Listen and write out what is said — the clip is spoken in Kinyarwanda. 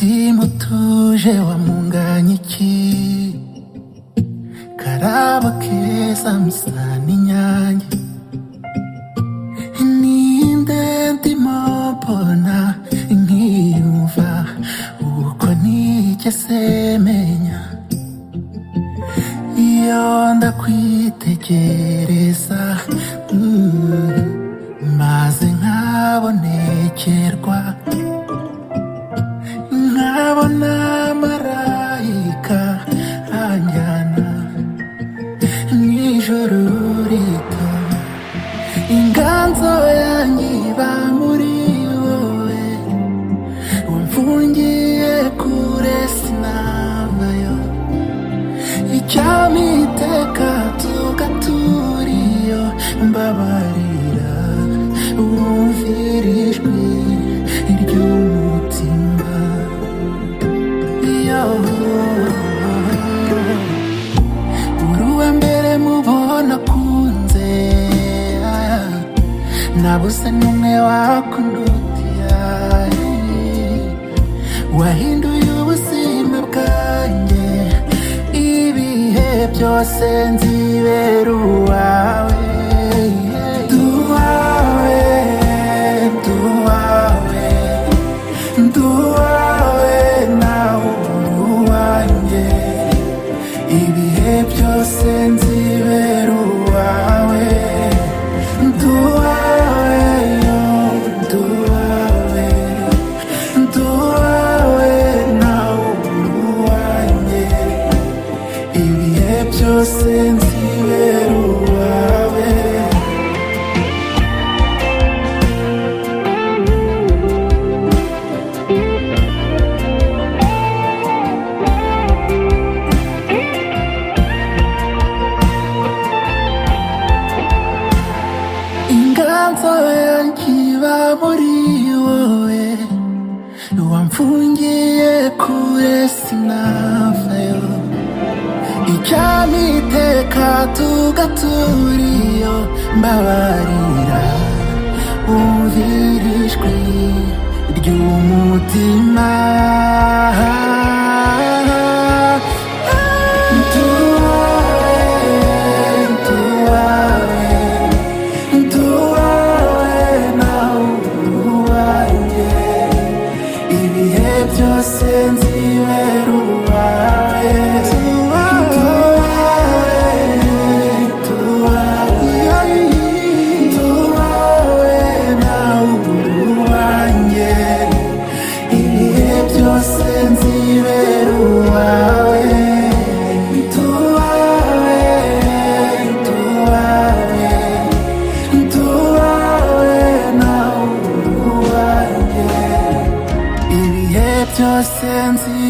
mutimutuje wamunganya iki karabo keza musa n'inyange ninde ndimo mbona nkiyumva uko nigeze menya iyo ndakwitegereza mm, maze nkabonekerwa nkabona marayika anjyana mw'ijoro rito inganzo yanjye iba muri wowe wamfungiye kure sinabayo icyampa iteka tugatura iyo mbabarira wumvira ijwi ry'umutima iyo uruwa mbere mubona akunze nabuze n'umwe wakundutiya wahinduye ubuzima bwanjye ibihe byose nzibera uwawe duwawe duwawe duwawe nawe uruwanjye ibihe byose nzibera uwawe duwawe yo duwawe duwawe nawe uruwanjye ibihe byose nzibera uwawe inganzo yanjye iba muri wowe wamfungiye kure sinavayo icyampa iteka tugatura iyo mbabarira wumvira ijwi ry'umutima Duwawe, duwawe, duwawe nawe uwanjye ibihe byose nzibera uwawe duwawe duwawe duwawe nawe uwanjye ibihe byose nzibera uwawe duwawe duwawe duwawe nawe uwanjye ibihe byose nzi